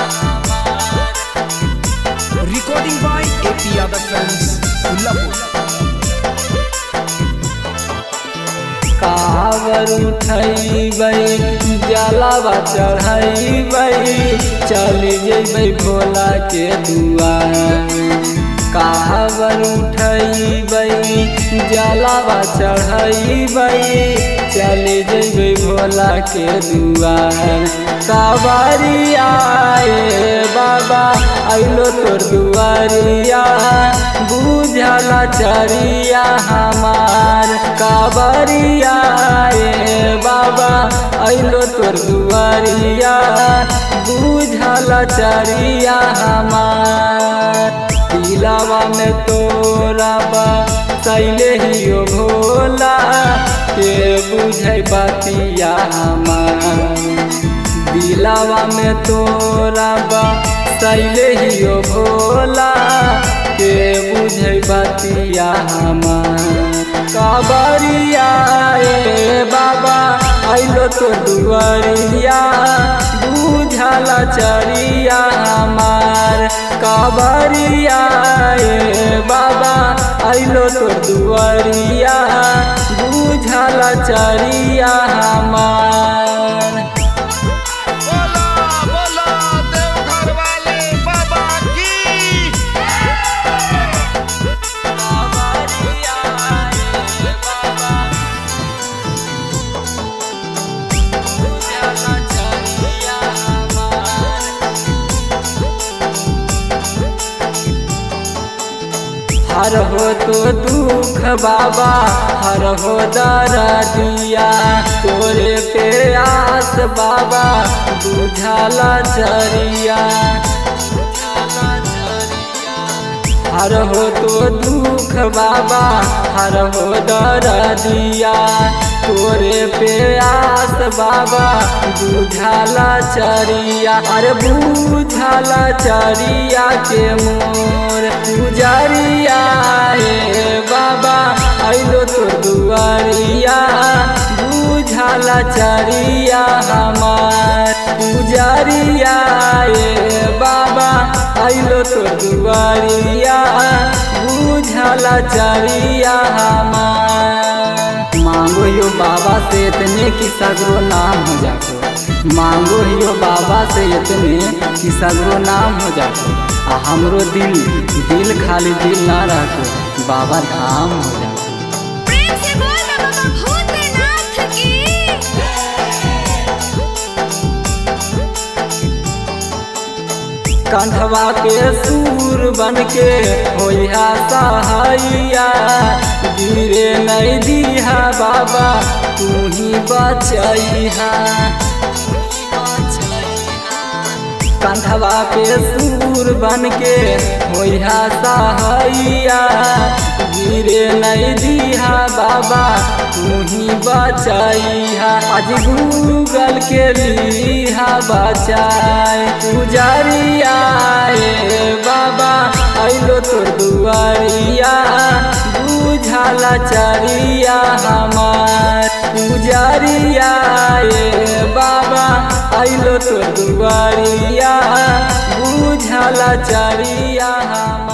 Recording by AP Yadav Films, Ullapur. कावर उठैबै जलावा चढ़ैबै चली जेबै भोला के दुआर कावर उठैबै जलावा चढ़ैबै चली जेबै भोला के दुआर कावरिया ए बाबा अइलो तोर दुआरिया बुझला चरिया हमार कावरिया ए बाबा अइलो तोर दुआरिया बुझला चरिया हमार दिलावा में तोरा बा सैले हियो भोला के बुझै बतिया हमार दिलावा में तोरा बा सैले हियो भोला के बुझै बतिया हमार काबरिया ए बाबा अइलो तो दुआरिया बुझला चरिया हमार काबरिया ए बाबा अइलो तो दुआरिया बुझला चरिया हमार बोला बोला देवघर वाले बाबा की हर हो तो दुख बाबा हर हो दरदिया तोरे पे आस बाबा बुझाला चरिया हर हो तो दुख बाबा हर हो दरदिया तोरे पे आस बाबा बुझाला चरिया अरे बुझाला चरिया के मोर पुजरिया हे बाबा अइलो तो दुआरिया बुझाला चरिया हमार पुजरिया हे बाबा अइलो तो दुआरिया बुझाला चरिया हमार मांगो यो बाबा से इतने कि सगरो नाम हो जाको मांगो यो बाबा से इतने कि सगरो नाम हो जाको आ हमरो दिल दिल खाली दिल ना रखो बाबा धाम हो जाको प्रेम से बोल ना बाबा भूतनाथ की कंधवा के सूर बन के होइहा सहाइया गिरे नहीं दिहा बाबा तू ही बचैहा कंधवा पे सूर बन के होइहा सहाइया गिरे नहीं दिहा बाबा तू ही बचैहा आज गूगल के लिहा बचाए पुजरिया ए बाबा अइलो तोर दुआरिया बुझाला चरिया हमार पुजरिया ए बाबा अइलो तोर दुआरिया बुझाला चरिया हमार